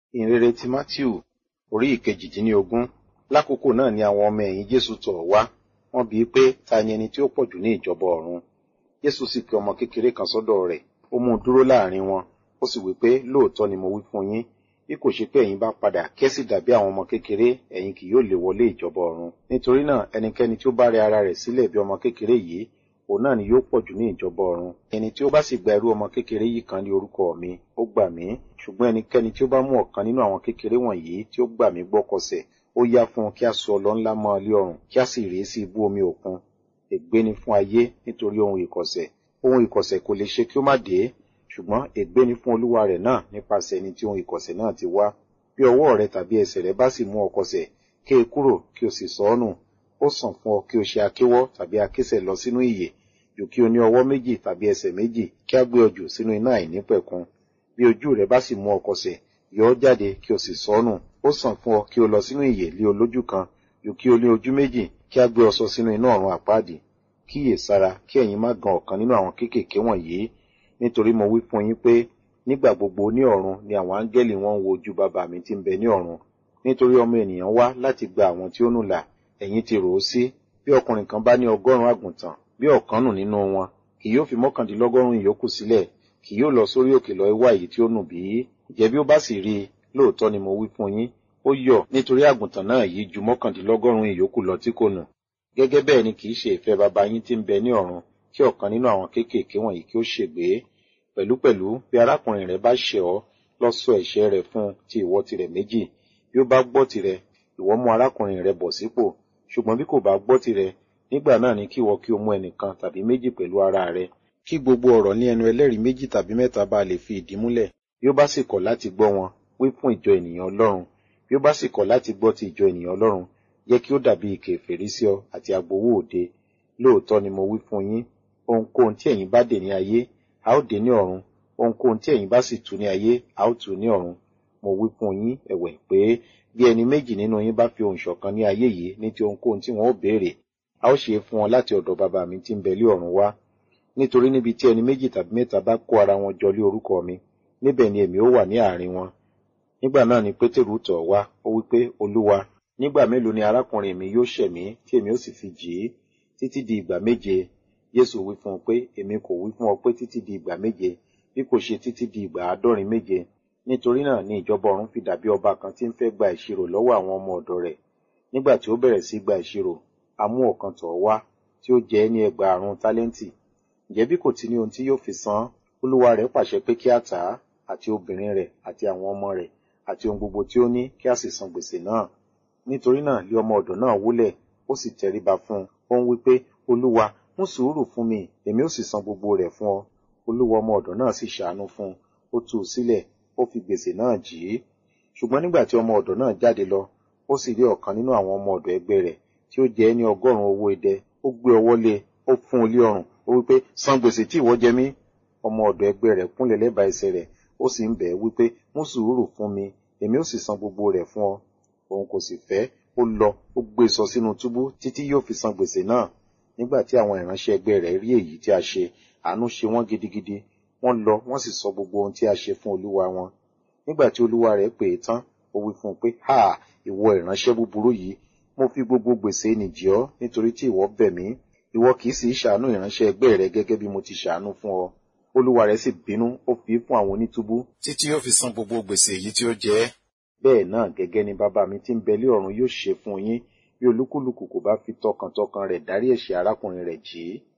ìhìnrere ti Mátíù orí ìkejìdínlógún lákòókò náà ni àwọn ọmọ ẹ̀yìn Jésù tọ̀ ọ́ wá wọ́n bi í pé ta ni ẹni tí ó pọ̀jù ní ìjọba ọ̀run Jésù sì pe ọmọ kékeré kan sọ́dọ̀ rẹ̀ ó mú un dúró láàrin wọn ó sì wí pé lóòótọ́ ni mo wí fún yín bí kò ṣe pé ẹ̀yin bá padà kí ẹ sì dàbí àwọn ọmọ kékeré ẹ̀yin kì yóò lè wọlé ìjọba ọ̀run nítorí náà ẹnikẹ́ni tí ó bá rẹ ara rẹ̀ sílẹ̀ bí ọmọ kékeré yìí òun náà ni yóò pọ̀jù ní ìjọba ọ̀run ẹni tí ó bá sì gba irú ọmọ kékeré yìí kan ní orúkọ mi ó gbà mí ṣùgbọ́n ẹnikẹ́ni tí ó bá mú ọ̀kan nínú àwọn kékeré wọ̀nyí tí ó gbà mí gbọ́ kọsẹ̀ ó yá fún un kí a sọ ọlọ ńlá mọ́ ọ lé ọrùn kí a sì rèé sí ibú omi òkun ègbé ni fún ayé nítorí ohun ìkọ̀sẹ̀ ohun ìkọ̀sẹ̀ kò lè ṣe kí ó má dé ṣùgbọ́n ègbé ni fún olúwa rẹ̀ náà nípasẹ̀ ẹni tí ohun ìkọ̀sẹ̀ náà ti wá bí ọwọ́ rẹ tàbí ẹsẹ̀ rẹ bá sì mú ọ kọsẹ̀ ké e kúrò kí o sì sọ ọ́ nù ó sàn fún ọ kí o ṣe akéwọ́ tàbí akésẹ̀ lọ sínú ìyè jù kí o ní ọwọ́ méjì tàbí ẹsẹ̀ méjì kí a gbé ọ jù sínú iná àìnípẹ̀kun bí ojú rẹ bá sì mú ọ kọsẹ̀ yọ ọ́ jáde kí o sì sọ ọ́ nù ó sàn fún ọ kí o lọ sínú ìyè lé olójú kan jù kí o ní ojú méjì kí a gbé ọ sọ sínú iná ọ̀run àpáàdì kíyè sára kí ẹ̀yin má gan ọ̀kan nínú àwọn kéékèèké wọ̀nyí nítorí mo wí fún yín pé nígbà gbogbo ní ọ̀run ni àwọn áńgẹ́lì wọn ń wo ojú bàbá mi tí ń bẹ ní ọ̀run nítorí ọmọ ènìyàn wá láti gba àwọn tí ó nù là ẹ̀yin ti rò ó sí bí ọkùnrin kan bá ní ọgọ́rùn-ún àgùntàn bí ọ̀kan nù nínú wọn kì yóò fi mọ́kàndínlọ́gọ́rùn-ún ìyókù sílẹ̀ kì yóò lọ sórí òkè lọ wá èyí tí ó nù bí ǹjẹ́ bí ó bá sì rí i lóòótọ́ ni mo wí fún yín ó yọ̀ nítorí àgùntàn náà yìí ju mọ́kàndínlọ́gọ́rùn-ún ìyókù lọ tí kò nù gẹ́gẹ́ bẹ́ẹ̀ ni kì í ṣe ìfẹ́ baba yín tí ń bẹ ní ọ̀run kí ọ̀kan nínú àwọn kéékèèké wọ̀nyí kí ó ṣègbé pẹ̀lúpẹ̀lú bí arákùnrin rẹ bá ṣẹ̀ ọ́ lọ sọ ẹ̀ṣẹ̀ rẹ̀ fún ti ìwọ tirẹ̀ méjì bí ó bá gbọ́ tirẹ̀ ìwọ mú arákùnrin rẹ bọ̀ sípò ṣùgbọ́n bí kò bá gbọ́ tirẹ̀ nígbà náà ni kí ìwọ kí o mú ẹnìkan tàbí méjì pẹ̀lú ara rẹ kí gbogbo ọ̀rọ̀ ní ẹnu ẹlẹ́rìí méjì tàbí mẹ́ta bá lè fi ìdí múlẹ̀ bí ó bá sì kọ̀ láti gbọ́ wọn wí fún ìjọ ènìyàn Ọlọ́run bí ó bá sì kọ̀ láti gbọ́ ti ìjọ ènìyàn Ọlọ́run jẹ́ kí ó dàbí ike ìfèrí sí ọ àti agbowó òde lóòótọ́ ni mo wí fún yín ohunkóhun tí ẹ̀yin bá dè ní ayé a ó dè ní ọ̀run ohunkóhun tí ẹ̀yin bá sì tú ní ayé a ó tú ní ọ̀run mo wí fún yín ẹ̀wẹ̀ pé bí ẹni méjì nínú yín bá fi ohùn ṣọ̀kan ní ayé yìí ní ti ohunkóhun tí wọn ó béèrè a ó ṣe é fún wọn láti ọ̀dọ̀ bàbá mi tí ń bẹ lé ọ̀run wá nítorí níbi tí ẹni méjì tàbí mẹ́ta bá kó ara wọn jọ lé orúkọ mi níbẹ̀ ni èmi ó wà ní àárín wọn nígbà náà ni pétérù tọ̀ wá ó wí pé olúwa nígbà mélòó ni arákùnrin mi yóò ṣẹ̀ mí tí èmi ó sì fi jì í títí di ìgbà méje Jésù wí fún un pé èmi kò wí fún ọ pé títí di ìgbà méje bí kò ṣe títí di ìgbà àádọ́rin méje nítorí náà ni ìjọba ọ̀run fi dàbí ọba kan tí ń fẹ́ gba ìṣirò lọ́wọ́ àwọn ọmọ ọ̀dọ̀ rẹ̀ nígbà tí ó bẹ̀rẹ̀ sí gba ìṣirò a mú ọ̀kan tọ̀ wá tí ó jẹ́ ní ẹgbàárún tálẹ́ǹtì ǹjẹ́ bí kò ti ní ohun tí yóò fi san olúwa rẹ̀ pàṣẹ pé kí a tà á àti obìnrin rẹ̀ àti àwọn ọmọ rẹ̀ àti ohun gbogbo tí ó ní kí a sì san gbèsè náà nítorí náà lé ọmọ ọ̀dọ̀ náà wólẹ̀ ó sì tẹríba fún un ó ń wí pé olúwa mú sùúrù fún mi èmi ó sì san gbogbo rẹ̀ fún ọ olúwa ọmọ ọ̀dọ̀ náà sì ṣàánú fún un ó tú u sílẹ̀ ó fi gbèsè náà jì í ṣùgbọ́n nígbà tí ọmọ ọ̀dọ̀ náà jáde lọ ó sì rí ọ̀kan nínú àwọn ọmọ ọ̀dọ̀ ẹgbẹ́ rẹ̀ tí ó jẹ ní ọgọ́rùn-ún owó idẹ ó gbé ọwọ́ lé ó fún un lé ọrùn ó wí pé san gbèsè tí ìwọ jẹ mí ọmọ ọ̀dọ̀ ẹgbẹ́ rẹ̀ kúnlẹ̀ lẹ́bàá ẹsẹ̀ rẹ̀ ó sì ń bẹ̀ ẹ́ wí pé mú sùúrù fún mi èmi ó sì san gbogbo rẹ̀ fún ọ òun kò sì fẹ́ ó lọ ó gbé sọ sínú túbú títí yóò fi san gbèsè náà nígbà tí àwọn ìránṣẹ́ ẹgbẹ́ rẹ̀ rí èyí tí a ṣe àánú ṣe wọ́n gidigidi wọ́n lọ wọ́n sì sọ gbogbo ohun tí a ṣe fún olúwa wọn nígbà tí olúwa rẹ̀ pè é tán ó wí fún un pé ha ìwọ ìránṣẹ́ búburú yìí mo fi gbogbo gbèsè nìjì ọ́ nítorí tí ìwọ bẹ̀ mí ìwọ kì í sì í ṣàánú ìránṣẹ́ ẹgbẹ́ rẹ gẹ́gẹ́ bí mo ti ṣàánú fún ọ olúwa rẹ̀ sì bínú ó fi fún àwọn onítúbú títí yóò fi san gbogbo gbèsè èyí tí ó jẹ ẹ́ bẹ́ẹ̀ náà gẹ́gẹ́ ni bàbá mi tí ń bẹ lé ọ̀run yóò ṣe fún yín bí olúkúlùkù kò bá fi tọkàntọkàn rẹ̀ dárí ẹ̀ṣẹ̀ arákùnrin rẹ̀ jì í